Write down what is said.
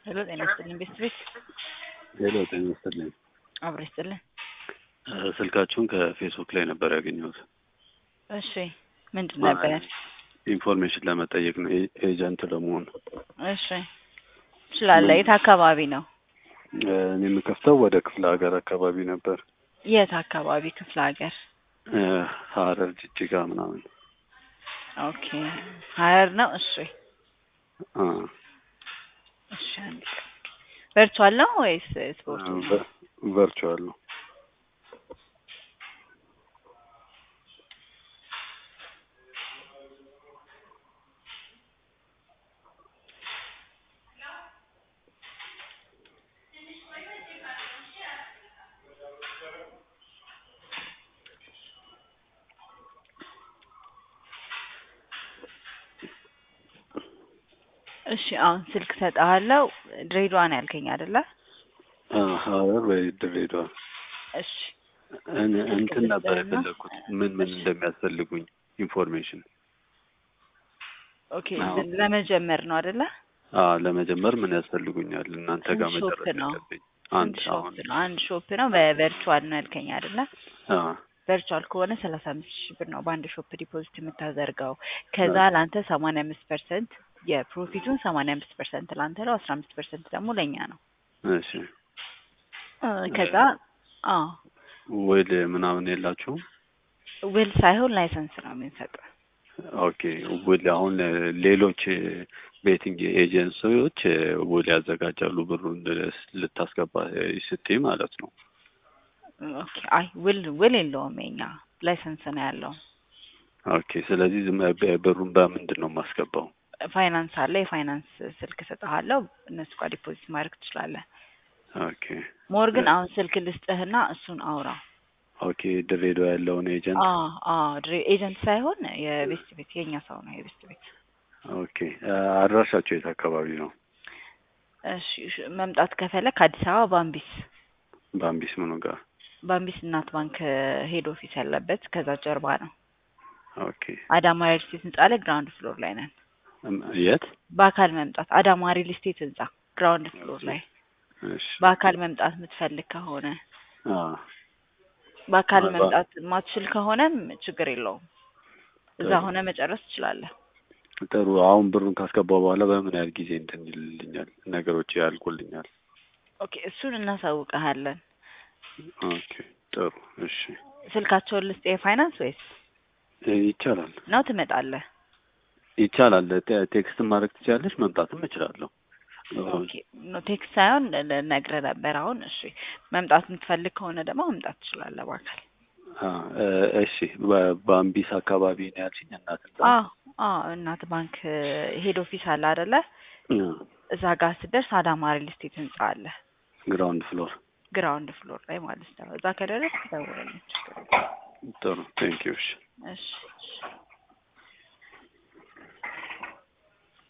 ሄሎ ጤና ይስጥልኝ ቤት ቤት ሄሎ ጤና ይስጥልኝ። አብሮ ይስጥልኝ። እ ስልካችሁን ከፌስቡክ ላይ ነበር ያገኘሁት። እሺ ምንድን ነበር? ኢንፎርሜሽን ለመጠየቅ ነው፣ ኤ- ኤጀንት ለመሆን። እሺ ትችላለህ። የት አካባቢ ነው? እ እኔ የምከፍተው ወደ ክፍለ ሀገር አካባቢ ነበር፣ የት አካባቢ ክፍለ ሀገር? እ ሐረር፣ ጅጅጋ ምናምን። ኦኬ ሀረር ነው። እሺ አ እሺ አንድ ቀን ቨርቹዋል ነው ወይስ ስፖርት? ቨ- ቨርቹዋል ነው። እሺ አሁን ስልክ ሰጥሃለሁ። ድሬዳዋ ነው ያልከኝ አይደለ? አ ሐረር ወይ ድሬዳዋ። እሺ እን- እንትን ስልክ ነበር ልስጥህና? የፈለግኩት ምን ምን እሺ። እንደሚያስፈልጉኝ ኢንፎርሜሽን። ኦኬ አዎ። ለመጀመር ነው አይደለ? አ ለመጀመር ምን ያስፈልጉኛል? እናንተ ጋር ስንት ሾፕ መጨረስ ነው? ያለብኝ አንድ አንድ ሾፕ አሁን ነው። አንድ ሾፕ ነው። በቨርቹዋል ነው ያልከኝ አይደለ? አ ቨርቹዋል ከሆነ ሰላሳ አምስት ሺህ ብር ነው በአንድ ሾፕ ዲፖዚት የምታደርገው። ከዛ ለአንተ ሰማንያ አምስት ፐርሰንት የፕሮፊቱን ሰማንያ አምስት ፐርሰንት ለአንተ ነው፣ አስራ አምስት ፐርሰንት ደግሞ ለእኛ ነው። እሺ እ ከዛ አዎ ውል ምናምን የላችሁም? ውል ሳይሆን ላይሰንስ ነው የምንሰጠው። ኦኬ ውል አሁን ሌሎች ቤቲንግ ኤጀንሲዎች ውል ያዘጋጃሉ ብሩን ልታስገባ ስትይ ማለት ነው። ኦኬ አይ ውል ውል የለውም የኛ ላይሰንስ ነው ያለው። ኦኬ ስለዚህ ዝም በ- ብሩን በምንድን ነው የማስገባው? ፋይናንስ አለ። የፋይናንስ ስልክ እሰጥሃለሁ። እነሱ ጋር ዲፖዚት ማድረግ ትችላለህ። ኦኬ ሞር ግን አሁን ስልክ ልስጥህና እሱን አውራ። ኦኬ ድሬዳዋ ያለውን ኤጀንት አዎ አዎ ድሬ ኤጀንት ሳይሆን የቤስት ቤት የኛ ሰው ነው የቤስት ቤት። ኦኬ አድራሻቸው የት አካባቢ ነው? እሺ እሺ፣ መምጣት ከፈለክ አዲስ አበባ ባምቢስ በአምቢስ ምኑ ጋር? ባምቢስ እናት ባንክ ሄድ ኦፊስ ያለበት ከዛ ጀርባ ነው። ኦኬ አዳማ ሪል ስቴት ህንጻ ላይ ግራውንድ ፍሎር ላይ ነን። እም- የት? በአካል መምጣት አዳማ ሪል ስቴት ህንጻ ግራውንድ ፍሎር ላይ እሺ በአካል መምጣት የምትፈልግ ከሆነ አ በአካል በ- መምጣት ማትችል ከሆነም ችግር የለውም። እዛ ጥሩ። ሆነ መጨረስ ትችላለህ። ጥሩ አሁን ብሩን ካስገባው በኋላ በምን ያህል ጊዜ እንትን ይልልኛል? ነገሮች ያልቁልኛል? ኦኬ እሱን እናሳውቀሃለን። ኦኬ ጥሩ እሺ ስልካቸውን ልስጥ የፋይናንስ ወይስ እ ይቻላል ነው ትመጣለህ? ይቻላል። ቴ- ቴክስት ማድረግ ትችላለች፣ መምጣትም እችላለሁ። ኦኬ ኖ ቴክስት ሳይሆን ነግረህ ነበር። አሁን እሺ መምጣት የምትፈልግ ከሆነ ደግሞ መምጣት ትችላለህ በአካል። አ እ እሺ በ- በአምቢስ አካባቢ ነው ያልሽኝ እናት ህንጻ? አዎ አዎ እናት ባንክ ሄድ ኦፊስ አለ አይደለ? አ እዛ ጋር ስትደርስ አዳማ ሪል ስቴት ህንጻ አለ ግራውንድ ፍሎር። ግራውንድ ፍሎር ላይ ማለት ነው። እዛ ከደረስክ ደውለልኝ። ችግር የለም። ጥሩ ቴንኪው። እሺ እሺ እሺ